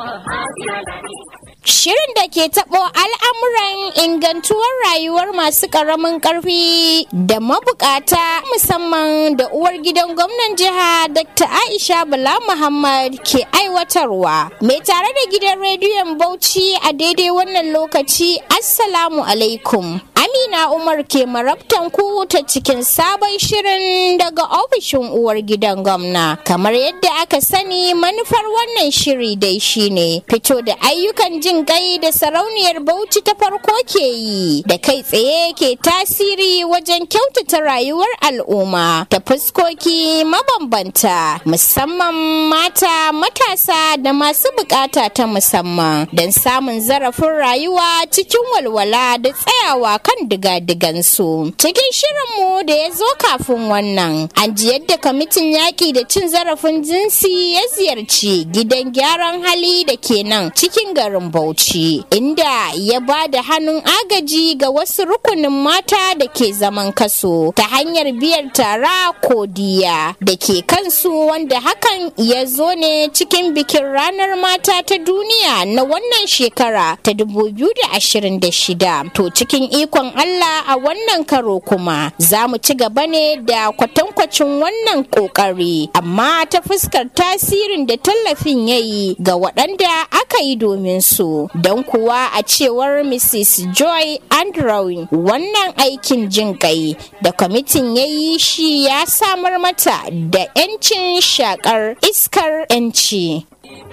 Shirin da ke taɓo al'amuran ingantuwar rayuwar masu ƙaramin ƙarfi da mabukata musamman da uwar gidan gwamnan jiha Dr. Aisha Bala Muhammad ke aiwatarwa. Mai tare da gidan rediyon Bauchi a daidai wannan lokaci Assalamu alaikum. Amina Umar ke marabtan ku ta cikin sabon shirin daga ofishin uwar gidan gwamna. Kamar yadda aka sani manufar wannan shiri dai shine fito da ayyukan jin kai da sarauniyar Bauchi ta farko ke yi da kai tsaye ke tasiri wajen kyautata rayuwar al'umma ta fuskoki mabambanta musamman mata matasa da masu bukata ta musamman don samun zarafin rayuwa cikin walwala da tsayawa kan diga-digansu. Cikin shirinmu da ya zo kafin wannan, an ji yadda kwamitin yaƙi da cin zarafin jinsi ya ziyarci gidan gyaran hali da ke nan cikin garin Bauchi, inda ya ba da hannun agaji ga wasu rukunin mata da ke zaman kaso ta hanyar biyar tara ko diya da ke kansu wanda hakan ya zo ne cikin bikin ranar mata ta duniya na wannan shekara ta 2026. To cikin ikon Allah a wannan karo kuma za mu ci gaba ne da kwatankwacin wannan kokari amma ta fuskar tasirin da tallafin ya yi ga waɗanda aka yi domin su don kuwa a cewar Mrs. Joy Andrew wannan aikin jin kai da kwamitin ya yi shi ya samar mata da 'yancin shakar iskar 'yanci.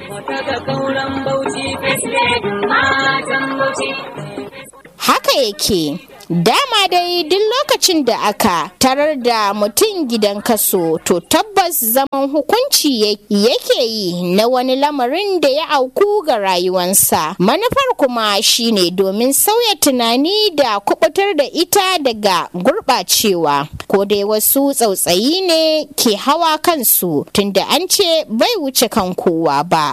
Haka yake. Dama dai duk lokacin da aka tarar da mutum gidan kaso to tabbas zaman hukunci yake yi na wani lamarin da ya auku ga rayuwansa. Manufar kuma shine domin sauya tunani da kubutar da ita daga gurɓacewa. Ko dai wasu tsautsayi ne ke hawa kansu tunda an ce bai wuce kan kowa ba.